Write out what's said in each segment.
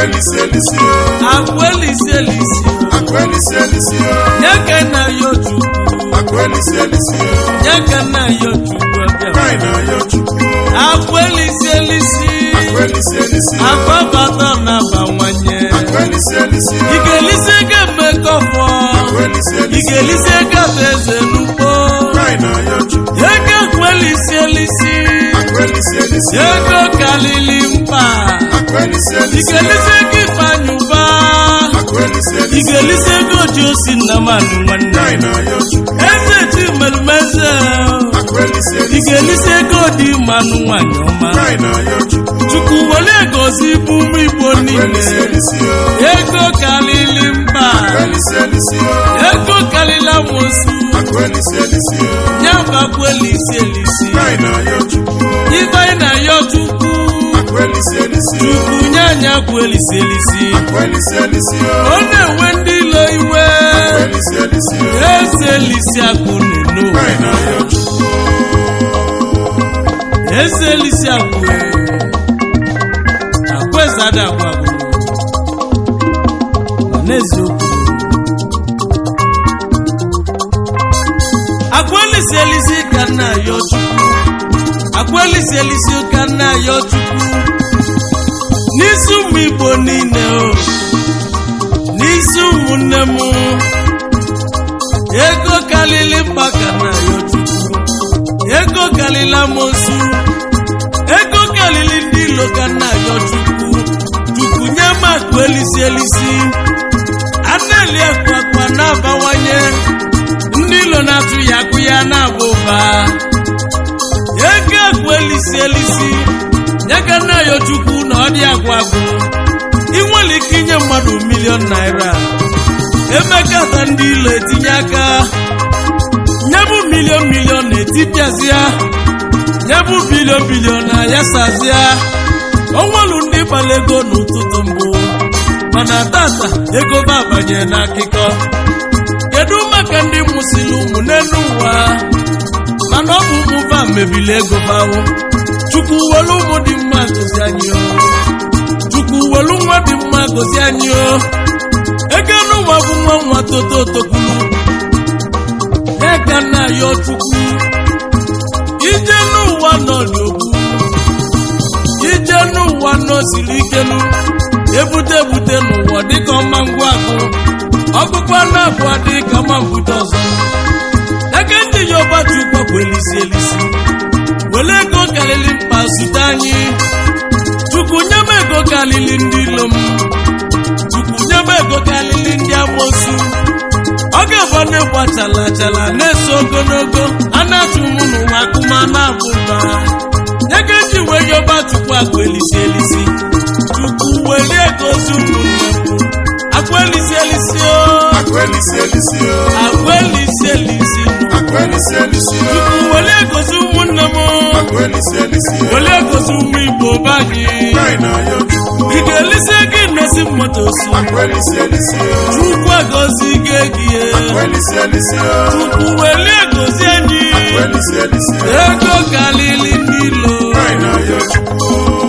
Akwelisi elisi o. akwelisi elisi Akwelisi elisi o. nyeke na yo chukwu Akwelisi elisi o. nyeke na yo chukwu ọbịa Kaị na ya Chukwu. akwelisi elisi Akwelisi elisi o. akwabata na-abawanye Akwelisi elisi o. ị ga-elisi ego mmekọfọ Akwelisi ị elisi o. ga-elisi ego ata eze n'ugbo Kaị na ya Chukwu. ego akwelisi elisi Akwelisi elisi o. ego kalili mkpa Akwelisi ị elisi o. ga-elisi ego ifeanyị ụba Akwelisi ị elisi o. ga-elisi ego ji osi nna mmadụ nwanne Kaị na ya Chukwu. eze ji merumeze Akwelisi ị elisi o. ga-elisi ego dị mmanụ nwanyị ọma Kaị na ya Chukwu. chukwu were egosi bụ ụmụ igbo Akwelisi niile elisi o. ego kalili mkpa Akwelisi elisi o. ego kalili amosu Akwelisi elisi o. nyabakwu elisi elisi Kaị na ya Chukwu. ibe anyị na ya chukwu Akwelisi elisi o. chukwu nye anya kwu elisi elisi Akwelisi elisi o. ọ na-enwe ndị ilo iwe Akwelisi elisi o. eze elisi akụ nenu Kaị na ya Chukwu. eze elisi akụ akweza ada agwa agwa ma n'eziokwu akwa elisi elisi ka nna ya chukwu akwa elisi elisi ka nna ya chukwu n'isi ụmụ igbo niile o n'isi ụmụnne m ego kalili mkpa ka nna ya chukwu ego kalili amosu ego kalili ndị ilo ka nna ya chukwu chukwu nye m akụ elisi elisi aneli akụ akpa na-abawanye ndị ilo na-atụ ya akụ ya na-aba ụba ego akụ elisi elisi nye ka nna ya chukwu na ọ dị agwụ agwụ ị nwere ike inye mmadụ milion naira emekata ndị ilo etinye aka nyebụ milion milion na-etipịazịa nyebụ bilion bilion na yasazịa onwelu ndị gbara ego n'ụtụtụ mbụ mana tata ego ba abanye n'akụkọ kedu maka ndị mụsịrị ụmụ n'elu ụwa mana ọ bụ ụmụ ba mebili ego bawụ chukwu welu ụmụ dị mma gozi anyị o chukwu welu nwa dị mma gozi anyị o ego n'ụwa bụ nwa nwa toto tokwulu ega nna ya chukwu ije n'ụwa nọ n'okwu ije n'ụwa nọ siri ikenu ebute ebute n'ụwa dịka ọma ngwa agụ ọgụgụ anụ abụọ dị ka ọma mbute ọzọ eke ndị ya ọba chukwu bụ elisi elisi were ego karịrị mkpa zute anyị chukwu nye m ego karịrị ndị ilo m chukwu nye m ego karịrị ndị amosu ọ ga-abụ ndị gbachala achala na-eso ogologo a na-atụ mụ n'ụwa akụma na-abụ mba nye ka eji wee yọba chukwu akụ elisi elisi chukwu welie gozi ụmụnne m akụ elisi elisi o Akwelisi elisi o. akụ elisi elisi Akwelisi elisi o. chukwu welie gozi ụmụnne m Akwelisi elisi o. welie gozi ụmụ igbo be anyị Kaị na ya Chukwu. ị ga-elisi ego imesi mmoto su Akwelisi elisi o. chukwu agozi gị egie Akwelisi elisi o. chukwu welie gozi anyị Akwelisi elisi o. ego kalili n'ilo Kaị na ya Chukwu.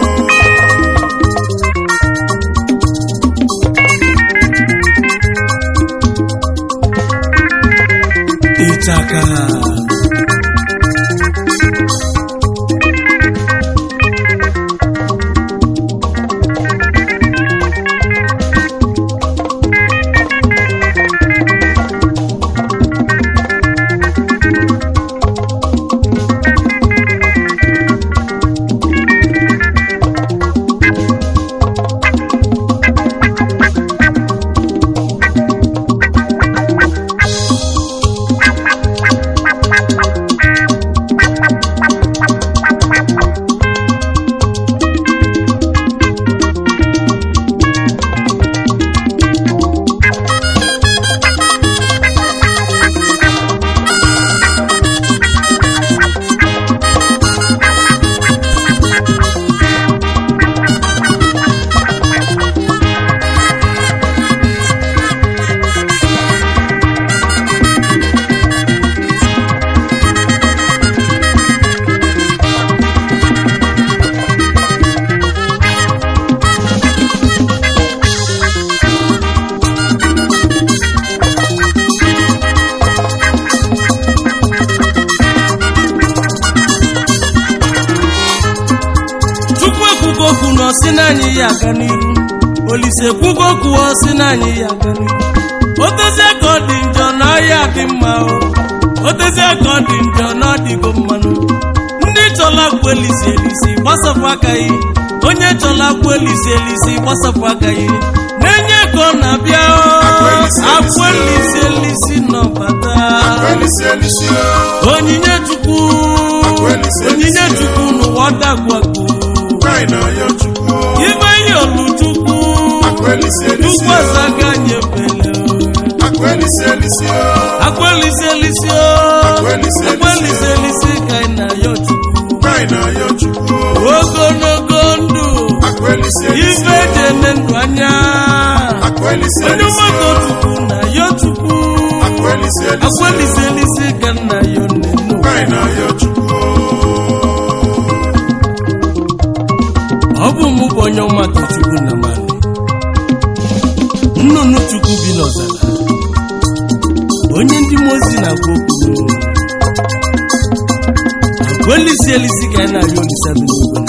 ịchaka anyị aga n'iru olise kwugo kwuo si na anyị ya aga n'iru otezie ka ọ dị njọ na ọhịa dị mma o otezie ka ọ dị njọ na ọ dịgo mmanụ ndị chọla akpụ elisi elisi gbasapụ aka yi onye chọla akpụ elisi elisi gbasapụ aka yi na-enye ka ọ na-abịa o akpụ elisi elisi nọbata Akwelisi elisi o. onyinye chukwu onyinye chukwu n'ụwa dagwago Anyị na-ayọ Chukwu o. ibe ihe olu chukwu Akwelisi elisi chukwu o. azaga nyefele Akwelisi elisi o. akwelisi elisi o Akwelisi elisi. akwelisi elisi ka ị na-ayọ chukwu Anyị na-ayọ Chukwu o. ogologo ndụ Akwelisi elisi ibe o. dị ene ndụ anya Akwelisi onye elisi mmadụ o. chukwu na-ayọ chukwu Akwelisi elisi o. akwelisi elisi ka ị na-ayọ nnenu Anyị na-ayọ Chukwu o. ọ bụ mụ bụ onye ọmata chukwu na mmadụ nnụnụ chukwu bi n'ọzara onye ndị mmụọ ozi na-agwa okwu agwa elisi elisi ka anyị na-arịọ olisa dị n'igwe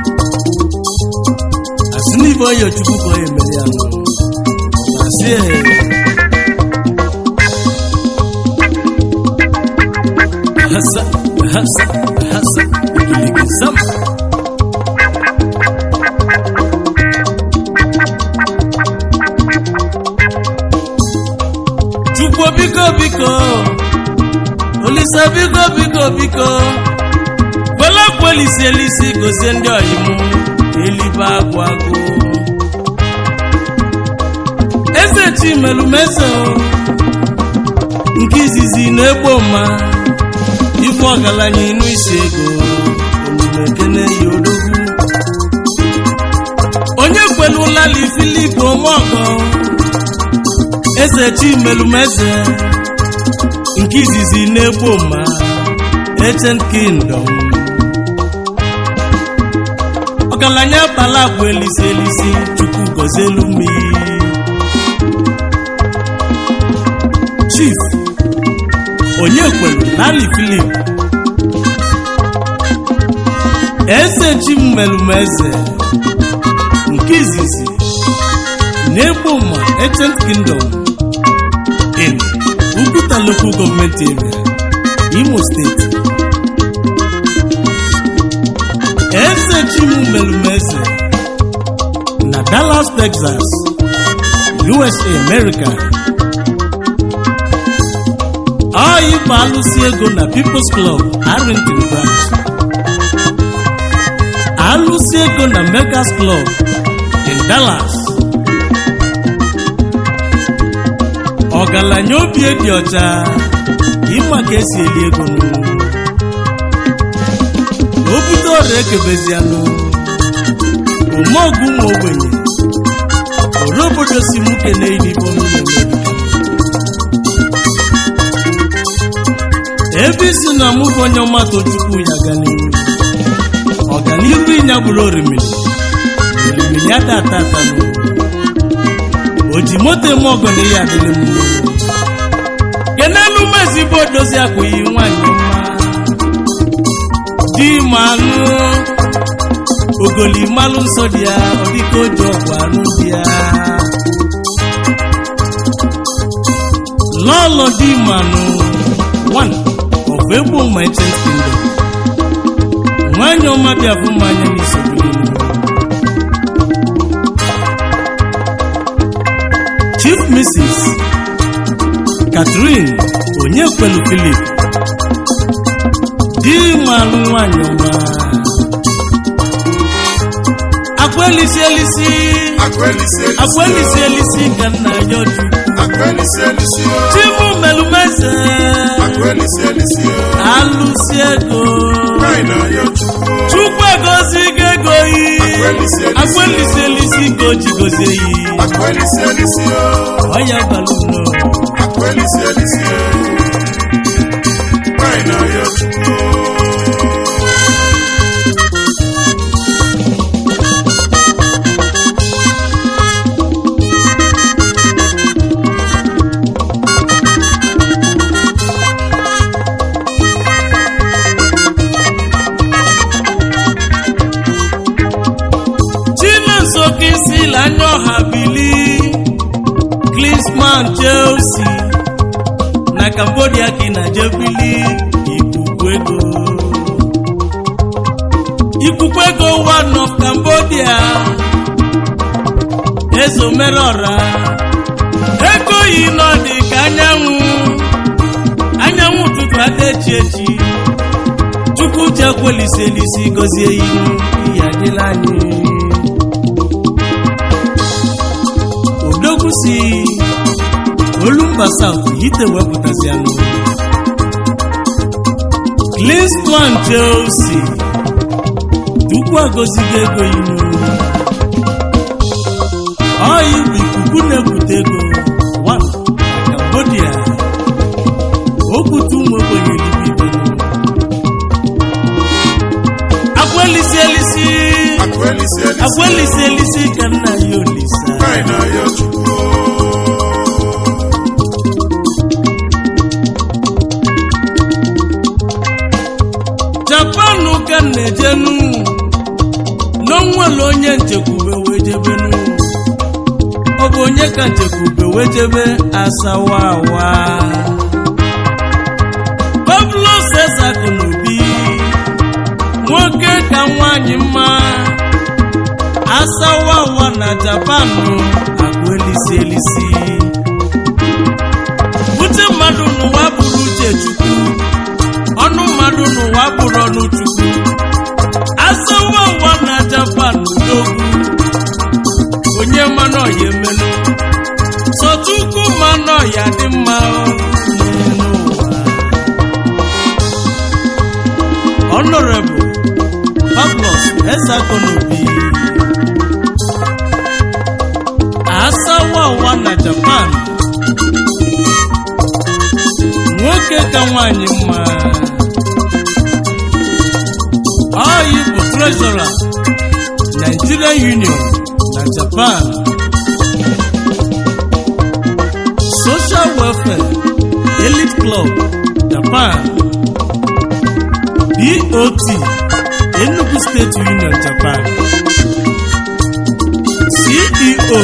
asị n'ibe ọyọ chukwu ka ọ ya emere ya nọ asị ehe hasa hasa hasa ikiligi sama chukwu biko biko olisa biko biko biko gbelakwu elisi elisi gozie ndị ọyịmụ elibe agwụ agụ eze chimelumeze nke izizi na-egbo mma ife ọgaranya inu isi ego omume ekene ya odogwu onye kwelulali filip omeọgọ eze chimelumeze nke izizi na-egbo mma ancient kingdom ọgaranya bala bụ elisi elisi chukwu gọzielu mmiri chief onye kwelu lali filip eze chimelumeze nke izizi na-egbo mma ancient kingdom in Uguta local government area, Imo State. Eze Chimu Melumeze na Dallas, Texas, USA, America. Oyi bụ alụsị ego na People's Club, Arlington Branch. Alụsị ego na Megas Club in Dallas. ọgaranya obi dị ọcha ịma ka esi eli ego nụ o bute ọrịa ekebezianụ omeọgụ nwa ogbenye ore obodo si mụ kene ilibo ebe isi na mụ bụ onye ọmatụ chukwu ya ga n'ihu ọganiru ịnya bụrụ orimiri orimiri ya tata atanụ o ji moto eme ọgọ na ihe adịrị m kenelu mezigbo dozi akwụghị nwanyị mma di ma anụ ogoli malụ nsọ dị ya ọ dịka o ji ọgwụ anụ dị ya lọlọ di ma anụ one of egbo my kingdom nwanyị ọma bịa bụ mmanya n'isobiri Chief Mrs. Catherine Onyekwelu Philip di malụ nwanyị ọma akwelisi elisi Akwelisi elisi o. akwelisi elisi ka nna ya ọjụ Akwelisi elisi o. chimu melumeze Akwelisi elisi o. alụsi ego Anyị na-ayọ Chukwu o. chukwu egozi go ego yi Akwelisi elisi. akwelisi elisi ka o ji gozie yi Akwelisi elisi o. ọya balụno Akwelisi elisi o. Anyị na-ayọ Chukwu o. chinonso ka ị Emil Anyoha Bili Klinsman Chelsea na Cambodia ka ị na-eje bili ikuku ego ikuku ego one of Cambodia ezomerọra ego yi nọ dị ka anyanwụ anyanwụ ụtụtụ ada echi echi chukwu ji ekwelisi elisi gọzie ihu ya adịla anyị odogwu si olumba south ite wepụtazianụ Klinsman Chelsea Chukwu agọzigo ego inu ọyị bụ ikuku na-ebute ego one na Cambodia okwutu ụmụ ogbenye eluigwe agwelisi elisi Akwelisi elisi o. agwelisi elisi ka nna ya olisa Anyị na-ayọ Chukwu o. japan ka m na-ejenu n'onwere onye nchekwube wee jebenu ọ bụ onye ka nchekwube wee jebe asawawa pablo cesar n'obi nwoke ka nwanyị mma asawawa na japan akụ elisi elisi uche mmadụ n'ụwa bụrụ uche chukwu ọnụ mmadụ n'ụwa bụrụ ọnụ chukwu asawa ụwa na japan n'ogwu onye mmanụ ọya emenụ sochukwu mmanụ ọya dị mma n'ụwa honorable Pablos Ezeakonobi asawa ụwa na japan nwoke ka nwanyị mma ọyị bụ trezọra Nigerian Union na Japan Social Welfare Elite Club Japan BOT Enugu State Union Japan CEO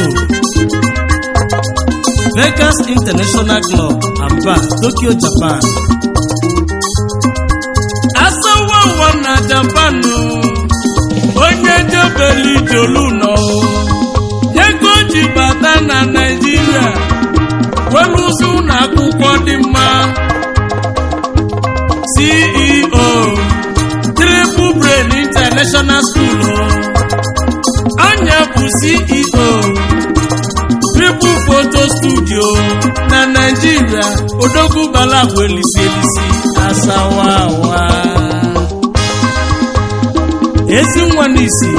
Vegas International Club Aba Tokyo Japan asawawa na Japan onye jebeli jolu nọ ego ji bata na Naịjirịa weluzi ụlọ akwụkwọ dị mma CEO Triple Brain International School anya bụ CEO Triple Photo Studio na Naịjirịa odogwu balagwu elisi elisi asawawa ezi nwa n'isi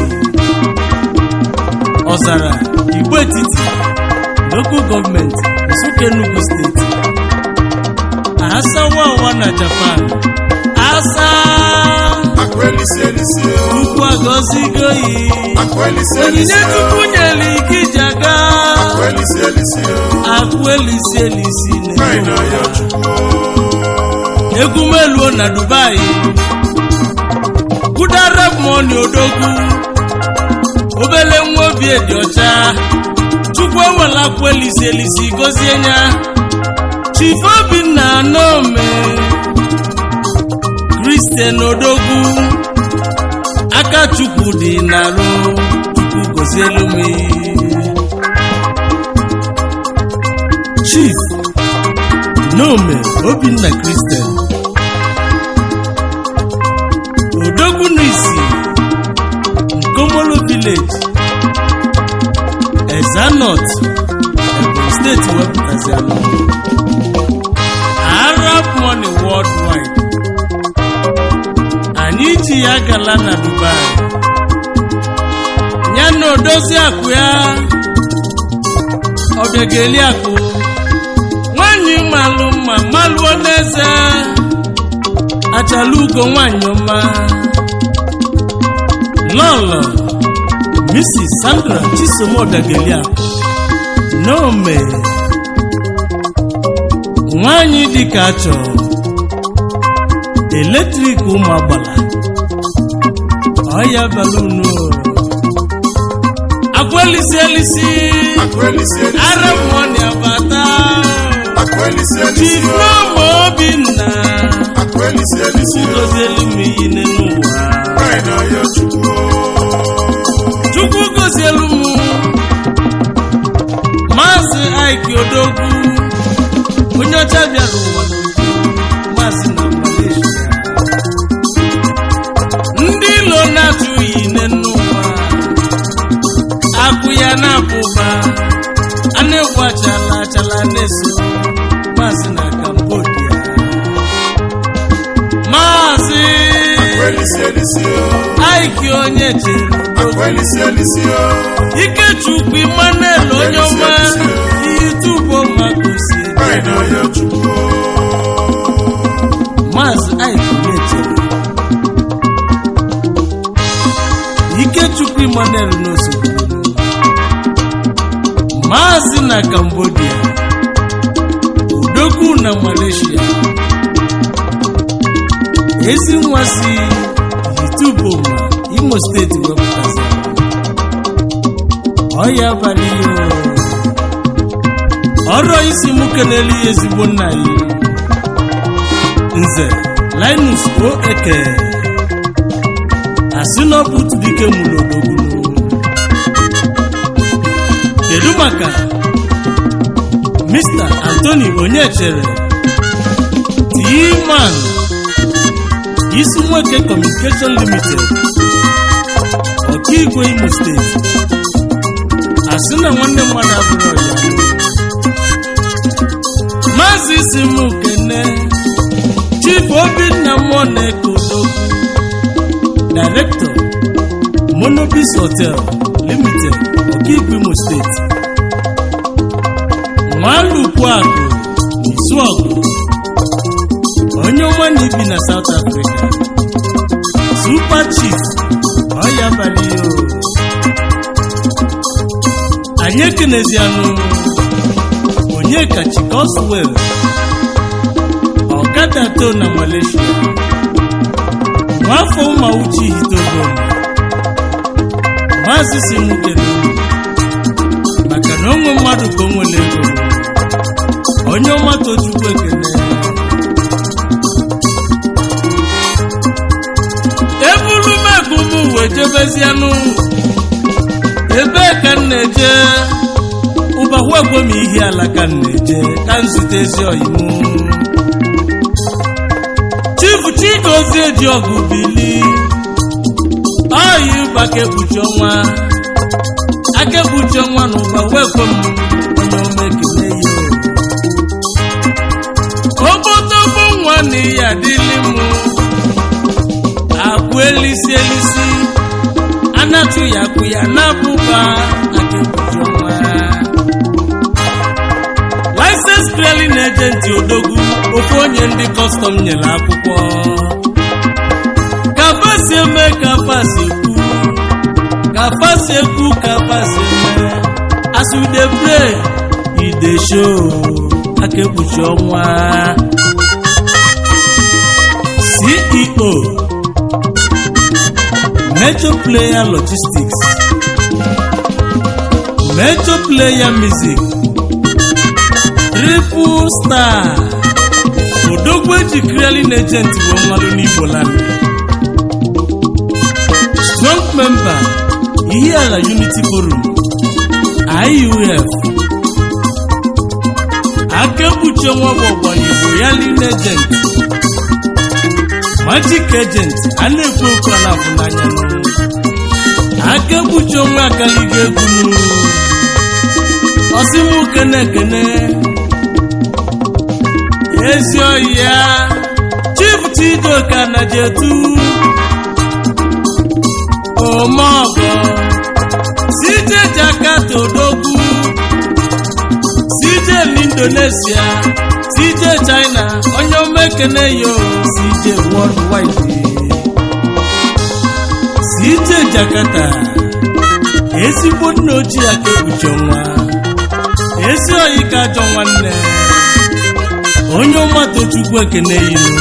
ọzara igbo etiti local gọọmenti Nsukka Enugu steeti asawawa na Japan asa Akwelisi elisi o. ukwu agọzigo yi Akwelisi onyinye elisi chukwu o. nyere ike iji aga Akwelisi elisi o. akụ elisi elisi Anyị na-enye na-ayọ ụwa. Chukwu o. egwu meluo na dubai kudara moni odogwu obele nwa obi dị ọcha chukwu ewela akwa elisi elisi gozie nya chief obinna anome kristian odogwu aka chukwu dị narụ chukwu gozielu m chief nome obinna kristian odogwu n'isi nkomolo village ezanot ebonyi steeti wepụtazianụ arab money worldwide anyị ji ya gala na dubai ya na odozi akụ ya ọbịageli akụ nwanyị malụ mma malụọ n'eze achala ugo nwanyị ọma lọlọ mrs sandra chisom ọbịageli akụ n'ome nwanyị dịka achọ eletrik ụmụ agbala ọya balunu agwelisi elisi Akwelisi elisi ara o. mmụọ na-abata Akwelisi elisi o. chifroma obinna Akwelisi elisi o. gozielu m iyi n'ụwa Anyị na-ayọ Chukwu o. chukwu gozielu m maazị aiki odogwu onye ọcha bịara ụwa n'udo maazị na malaysia ndị ilo na-atụghị ine n'ụwa akụ ya na-abụba a na-egwu achala achala na-eso maazị na cambodia maazị Akwelisi elisi o. aiki onye chere Akwelisi elisi o. ikechukwu emmanuel onye ọma itubo magosi Anyị na-ayọ Chukwu o. maazị aiki chere ikechukwu emmanuel n'osogbu maazị na cambodia udogwu na malaysia ezi nwa si ituboma imo steeti wepụtazi ọya abalị ya ọrụ isi mụ kelele ya ezigbo nna ya nze linus o eke asị na ọ bụ otu dike mụrụ odogwu kedu maka mr anthony onyechere tman isi nwoke communication limited ọkaigwe imo steeti asị na nwanne mmadụ abụrụ ọya maazị isi m kene chief obinna mmụọ na-eke odogwu director monobis hotel limited ọkaigwe imo steeti nwalukwu akụ isuọgụ onye ọma na-ebi na south africa super chief ọya abalị o anyị ekenezianụ onye kachi coswell ọkada to na malaysia nwafọ ụmauchi hitogo maazị si m kene maka na onwe mmadụ ka o nwere ego onye ọma tochukwu ekene ebulu megu m wee jebezianụ ebee ka m na-eje ụbahụ egwe m ihi ala ka m na-eje ka m zute ezi oyimu chifu chigozie ji ọgụ bili oyi ụba ka ekpuchi ọnwa aka ekpuchi ọnwa na ụba wee kwe m onye ọma ekele ya ogbotogbo nwa na ihe adịlị m akwụ elisi elisi anatụ ya akwụ ya na-abụba aka ekpuchi ọnwa license clearing agent odogwu ofu onye ndị kọstọm nyere akwụkwọ ka fasi eme ka fasi ekwu ka fasi ekwu ka fasi eme as we dey pray e dey show aka ekpuchi ọnwa ceo major player logistics major player music triple star odogwu eji clearing agent bụ mmadụ n'igbo land strong member ihiala unity forum iuf aka ekpuchi ọnwa bụ ọgbara igbo ya lean agent magic agent a na-ekwu okwu a na-abụ n'anya aka ekpuchi ọnwa akaliga egwu n'uru ọsịmụ kene ekene ezi oyi ya chief chidoka na jetu omeọgọ sije jakarta odogwu sije n'indonesia sije china onye omekene yo sije worldwide sije jakarta ezigbo nna ochie aka ekpuchi ọnwa ezi oyi ka ajọ nwanne onye ọmata chukwu ekene yinu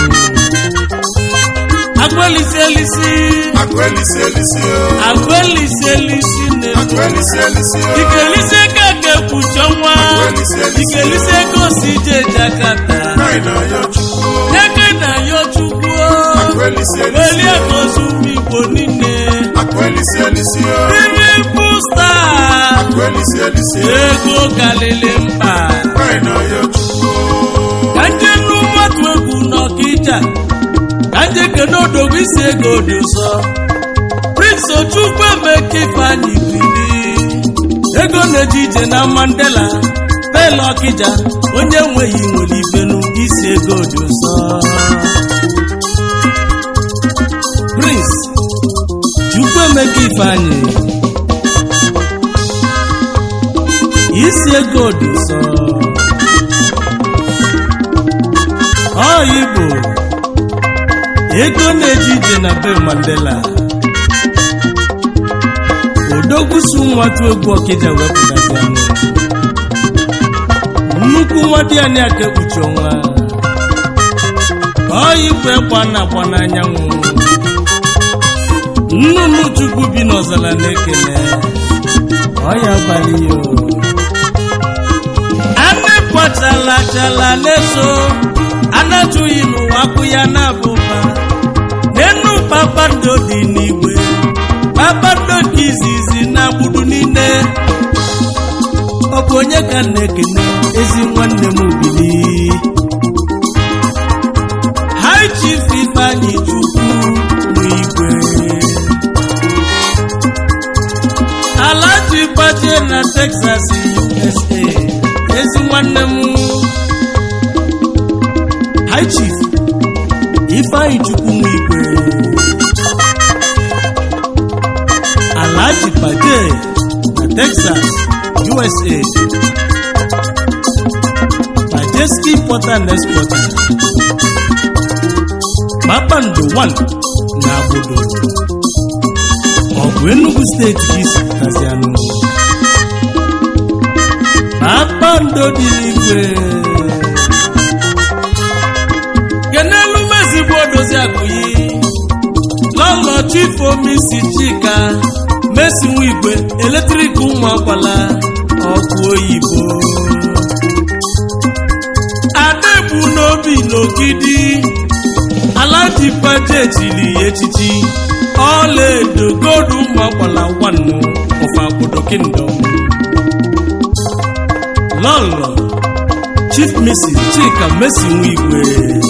agbalisi elisi Akwelisi elisi o. agbalisi elisi niile Akwelisi elisi o. ikelisi ego ka ekpuchi ọnwa ikelisi ego si je jakata Anyị na-ayọ Chukwu o. eke na yo chukwu Akwelisi elisi welie o. gozi ụmụ igbo niile Akwelisi elisi o. triple star Akwelisi elisi o. ego kalili mba Anyị na-ayọ Chukwu o. ka nje nụ mmadụ egwu n'ọkịja ka nje kene odogwu isi ego dị ụsọ prince ochukwu emeka ifeanyị bili ego na-eje ije na mandela pele ọkịja onye nweghị nwere ibenu isi ego dị ụsọ prince chukwu emeka ifeanyị isi ego dị ụsọ ọ igbo ego na-eje ije na be mandela odogwusu nwatụ egwu ọkịja wepụtazi anụ nnukwu nwa dị anya ka ekpuchi ọnwa ọ igbo ekwa na-akwa n'anyanwụ nnụnụ chukwu bi n'ọzara na-ekele ọ ya abalị ya o. anụ kwachala chala na-eso anatụghị n'ụwa akwụ ya na-abụba n'enu kpakpando dị n'igwe kpakpando nke izizi na gbudu niile ọ bụ onye ka m na-ekene ezi nwanne m bili hai chief ifeanyị chukwu n'igwe ala ji gbajie na texas usa ezi nwanne m high chief ifeanyị chukwu nwe igwe alhaji pade na texas usa majeski importer and exporter kpakpando 1 na agbodo ọ bụ enugu steeti ka isi pụtazianụ kpakpando dị n'igwe kenelu mezigbo odozi akụyi lọlọ chifu omisi chika mesi nwa igwe eletrik ụmụ akwala ọkụ oyibo adegbu n'obi n'ogidi alaji paje chiri ya echichi ọla edo gold ụmụ akwala nwannu ọfa obodo kingdom lọlọ chief mrs chika mesi nwa igwe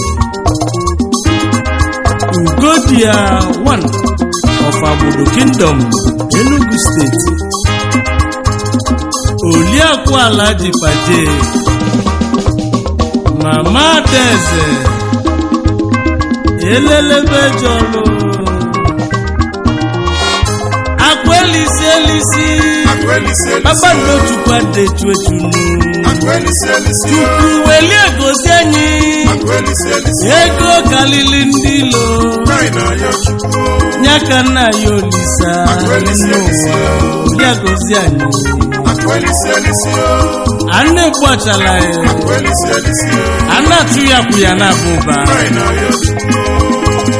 ugodia 1 of agbodo kingdom enugu steeti oliakụ alaji paje mama adaeze elelebe jọlụ akwa elisi elisi Akwelisi elisi kpakpando o. chukwu adetu etunu Akwelisi elisi o. chukwu welie gosi anyị Akwelisi elisi o. ego kalili ndị ilo Anyị na-ayọ Chukwu o. nyaka nna ya olisa Akwelisi elisi o. ya gozi anyị Akwelisi elisi o. a na-egbu achala ya Akwelisi elisi o. a na-atụ ya kwụ ya na-abụ ụba Anyị na-ayọ Chukwu o.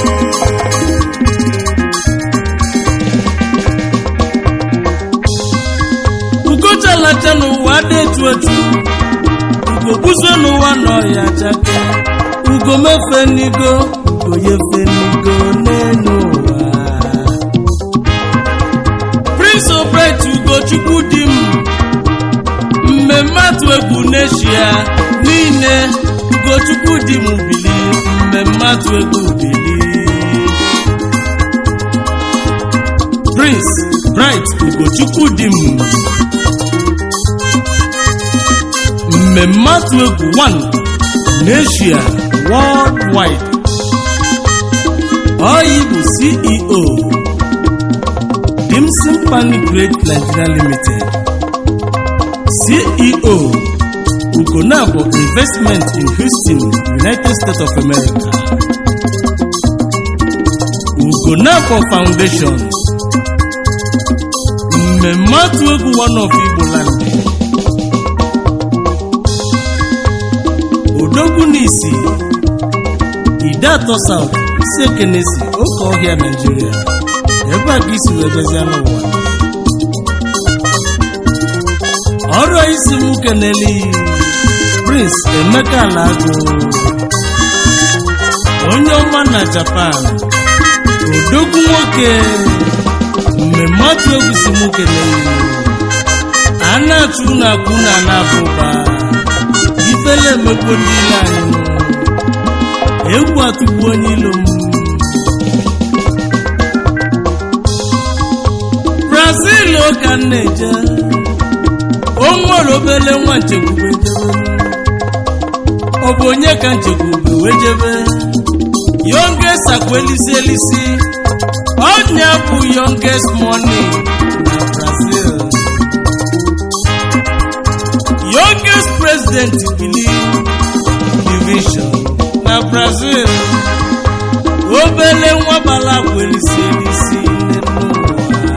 ugochalacha n'ụwa dị etu etu ugo buzo n'ụwa nọ ya chake ugo mefe n'igo ugo yefe n'igo n'elu ụwa prince obret ugochukwu di m mmemme atụ egwu n'eshia niile ugochukwu di m bili mmemme atụ egwu bili prince bright ugochukwu di m mmemme atụ egwu 1 n'eshia worldwide oyi bụ ceo dimson pani great nigeria limited ceo ugonabo investment in houston united states of america ugonabo foundation mmemme atụ egwu one of igbo land odogwu n'isi ide atọ south isi ekenesi oke ọhịa naijiria ebe a ka isi wee bịazịa n'ụwa isi m keneli prince emeka lago onye ọma na japan odogwu nwoke mmemme atụ egwu si m keneli a na-achụ na akwụ na na-abụba ifele emegbu ndị ile anyị nụ. egwu atụgbu onye ilo m brazil ka m na-eje o nwere obele nwa nchekwube jebe ọ bụ onye ka nchekwube wee jebe youngest akwa elisi elisi ọnya bụ youngest money na brazil youngest president bili division na brazil obele nwa bala akwa elisi elisi n'ụwa.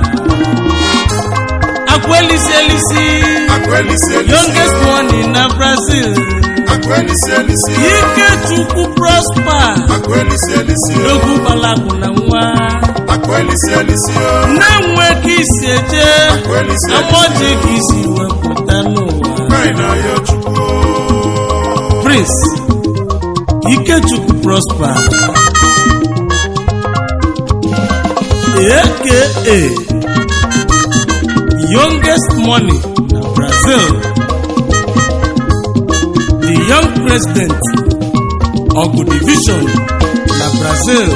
akwa elisi elisi Akwelisi elisi youngest money na brazil Akwelisi elisi ikechukwu prosper Akwelisi elisi egwu balakụ na nwa Akwelisi elisi na-enwe ka isi eje Akwelisi amaoji ka isi wepụta n'ụwa Kai na yo chukwu prince ikechukwu prosper aka youngest money na brazil the young president ogu division na brazil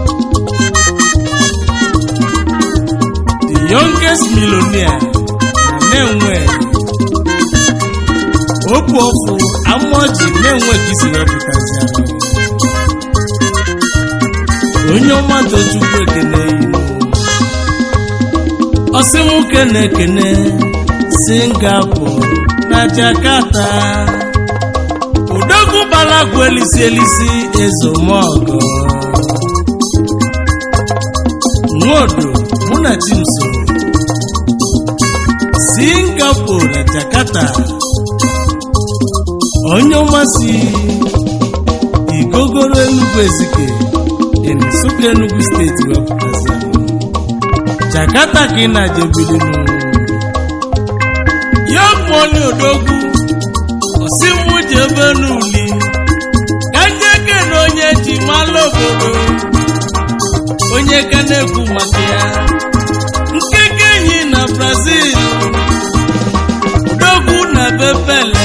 the youngest millionaire na na-enwe obu ọfụ amaoji na-enwe ka isi wepụtazi ahụ onye ọma tochukwu ekene inu ọsịnwoke na-ekene singapore na jakarta odogwu balagwu elisi elisi ezomogo nwodo mụ na chimso singapore na jakarta onye ọmasị igogoro enugwu ezike dị n'Nsụka Enugu steeti wepụtazi Jakarta ka ị na-ajebilinu Young Money odogwu osimụ jebe n'uli ka njeke na onye ji malụ obodo onye ka na-ekwu maka ya nkeke enyi na Brazil odogwu na bepele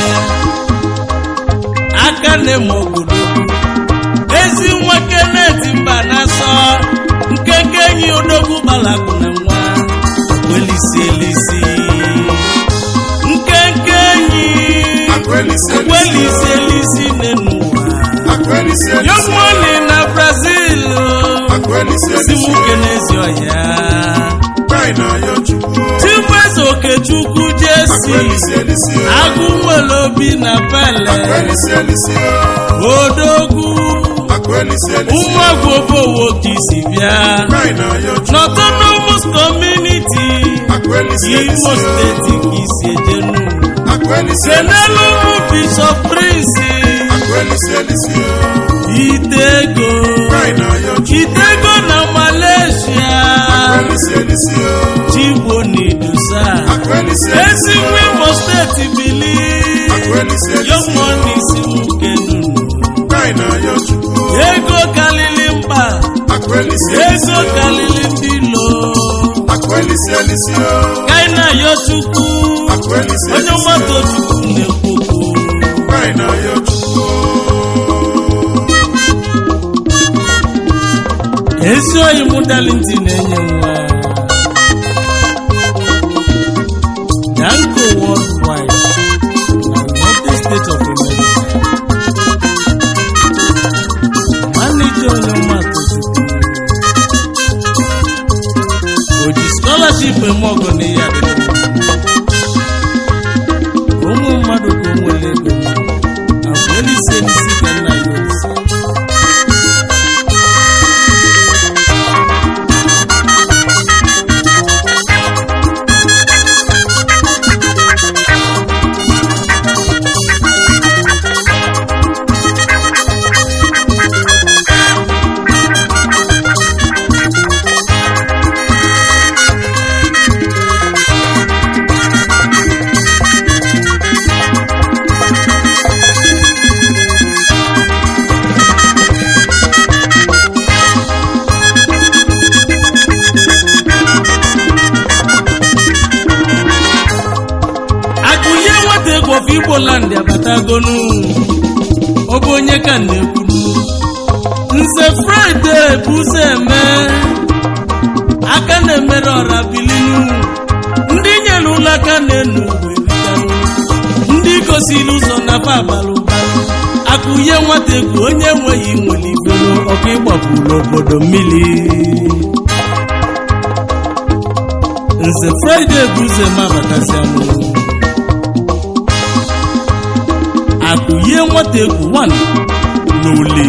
aka na-eme obodo ezi nwa keneti mba na-asọ nkeke enyi odogwu gbalakwụ na nwa welisi elisi nkenke enyi Akwelisi elisi welisi elisi n'ụwa Akwelisi elisi yomoni na brazil Akwelisi elisi simuke n'ezi ọhịa Kai na yo chukwu chibueze okechukwu jesi Akwelisi elisi agụ nwere obi na pele Akwelisi elisi odogwu Akwelisi elisi ụmụagwụ obowo ka isi bịa Kai na yo chukwu n'autonomous community Akwelisi imo elisi steeti ka isi ejenu Akwelisi elisi kenelu bishop prince Akwelisi elisi itego Kai na yo chukwu itego na malaysia Akwelisi elisi chigbo n'idusa Akwelisi elisi ezigbo imo steeti bili Akwelisi elisi yomoni si nwoke nunu Kai na yo chukwu ego kalili mkpa Akwelisi ego elisi kalili ndị lo Akwelisi elisi kaina yo chukwu Akwelisi onye elisi mmadụ chukwu na-ekwukwu Kai na yo chukwu ezi oyi mụ dalinti na-enye nwa danko worldwide na united states of america manija onye mmadụ chukwu oji scholarship eme ọgọ n'ihe adịghị ụmụ mmadụ ka o nwere ego agwa elisi elisi ka nna ya olise nwata egwu of igbo land abatagonu ọ bụ onye ka m na-ekwuru nze fraịde bụ ụzọ eme aka na-emere ọra bilinu ndị nyere ụlọ aka na-enu weritanụ ndị gosiri ụzọ na fa abalị ụbalị akụnye nwata egwu onye enweghị nwere ibero ọkụ ịgbapụrụ obodo mmiri nze fraịde bụ ụzọ eme abatasiamụ akụnye nwata egwu 1 n'ole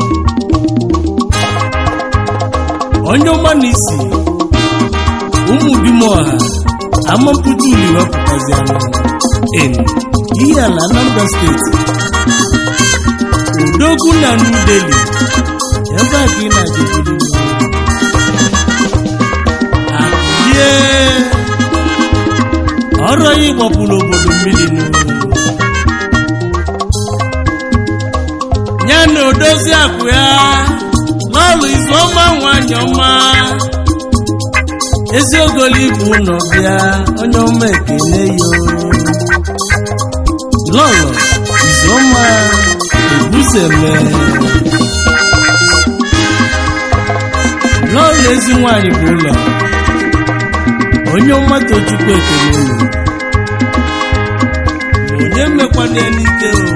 onye ọma na isi ụmụ bimoha amampụta uli wepụtazi anụ en ihe ala anambra steeti udogwu na new delhi ebe a ka ị na-ajebiri akụlie ọrụ ya ịgbapụrụ obodo mmiri n'ụlọ ya na odozi akụ ya n'ọlụ izu ọma nwanyị ọma eziogoli bụ ụlọ bịa onye ọma ekele yo lọlọ izu ọma ebuzeme lọlọ ezi nwanyị bụ ụlọ onye ọma tochukwu ekele unu onye mmekwana ya n'ike o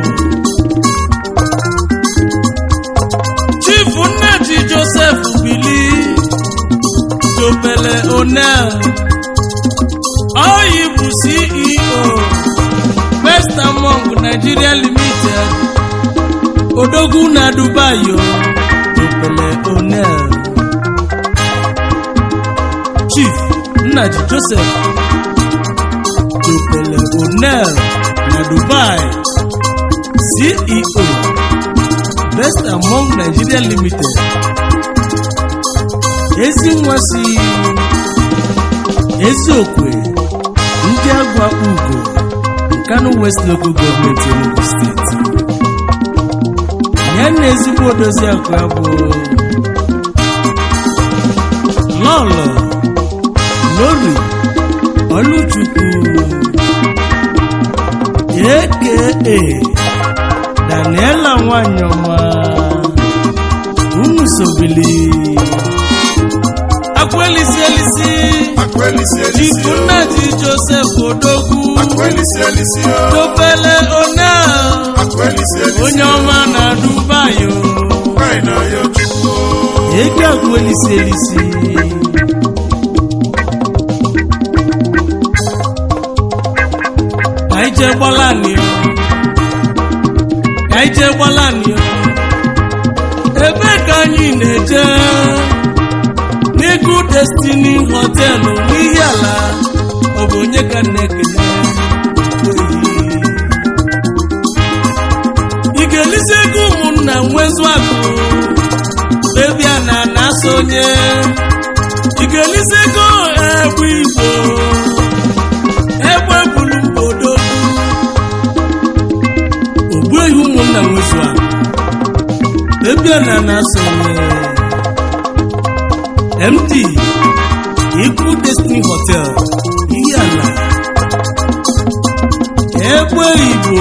chief nnaji joseph bili topele onel oyi bụ ceo best among nigeria limited odogwu na dubai o topele onel chief nnaji joseph topele onel na dubai ceo best among nigeria limited ezi nwa si eziokwe ndị agwa ugo nkanu west local gọọmenti enugu steeti ya na ezigbo odozi akụ ya bụ lọlọ lori oluchukwu aka daniela nwanyị ọma unu sobili akwelisi elisi Akwelisi elisi o. jikunna ji joseph odogwu Akwelisi elisi o. topele onel Akwelisi elisi onye ọma na dubai o Nwanyị na ya chukwu o. ego akwelisi elisi ka anyị jee gbalani o ka anyị jee gbalani o ebe ka anyị na-eje n'ego destiny họtelụ n'ihi ala ọ bụ onye ka m na-ekele ị ga-elisi ego ụmụnna nwezu akụ bebia na na-asa onye ị ga-elisi ego egbe igbo egbe buru mbodo ogbuehi ụmụnna nwezu akụ bebia na na-asa onye md ikwu destiny hotel ihe ala egbe igbo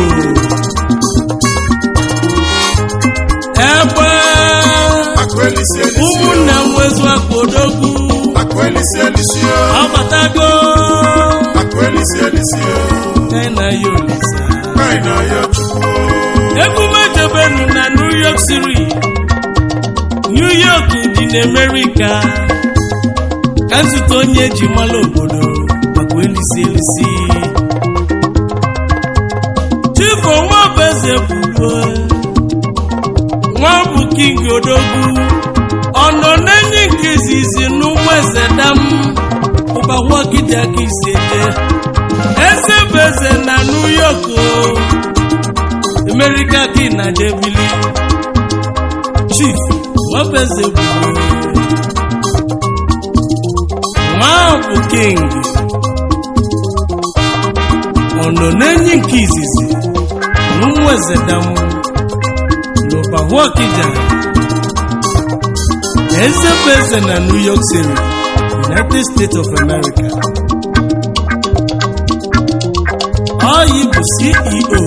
egbe Akwelisi elisi o. ụmụnna m nwezu akpa odogwu Akwelisi elisi o. ọbatago Akwelisi elisi o. na ya olisa Nwanyị na ya chukwu o. emume jebenu na new york city new york dị n'amerika ka nzute onye eji mara obodo maka elisi elisi chifu nwabeze bụgo nwa bụ king odogwu ọ nọ n'enyi nke izizi n'ụmụ eze dam ụbahụogide aka isi eje eze bụ eze na new york o amerika gị na debili chief nwabeze bụ nwa bụ king ọ nọ n'enyi nke izizi n'ụmụ eze dam n'ụbahụogide eze bụ eze na new york city united states of america ọ oyi bụ ceo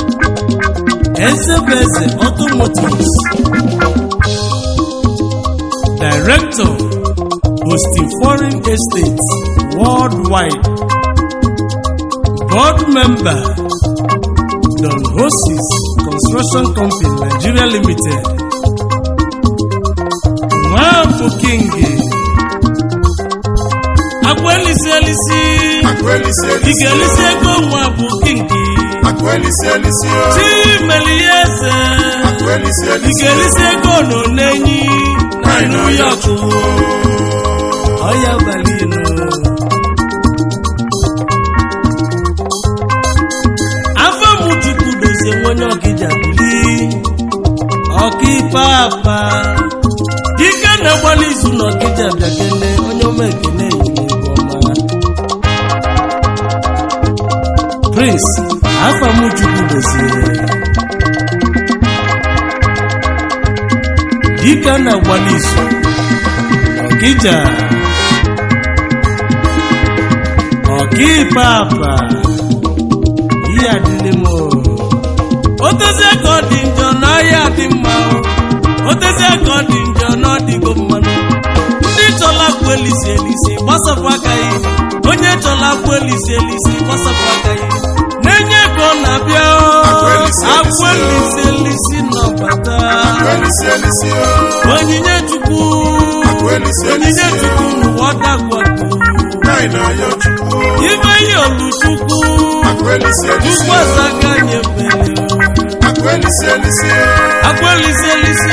ezebeze automotives director hosting foreign estates worldwide board member don hosis construction company nigeria limited nwafọ king agwelisi elisi Akwelisi ị elisi ga-elisi ego nwa bụ kingi Akwelisi elisi o. chimelieze Akwelisi ị elisi ga-elisi ego nọ n'enyi na new york ọya berlin afọ m chukwu dozie nwenye ọkịja bili ọkaikpe apa ike na-agbalị izu na ọkịja bịakene onye ọma ekene ehihie ọma prince afọ m chukwu dozie dike na-agbalị izu ọkịja ọkaikpe apa ihe adịlị m o. otezie ka ọ dị njọ na ọhịa dị mma o. otezie ka ọ dị njọ na ọ dịgo mmanụ ndị chọla akwa elisi elisi gbasapụ aka ya onye chọla akwa elisi elisi gbasapụ aka ya na-enye ka ọ na-abịa o. Akwa elisi elisi akwa elisi elisi nọbata Akwelisi elisi o. onyinye chukwu Akwelisi onyinye elisi chukwu o. n'ụwa dagwatu Nai na ya chukwu. ibe ihe olu chukwu Akwelisi elisi chukwu o. azaga nyefere Akwelisi elisi o. akwelisi elisi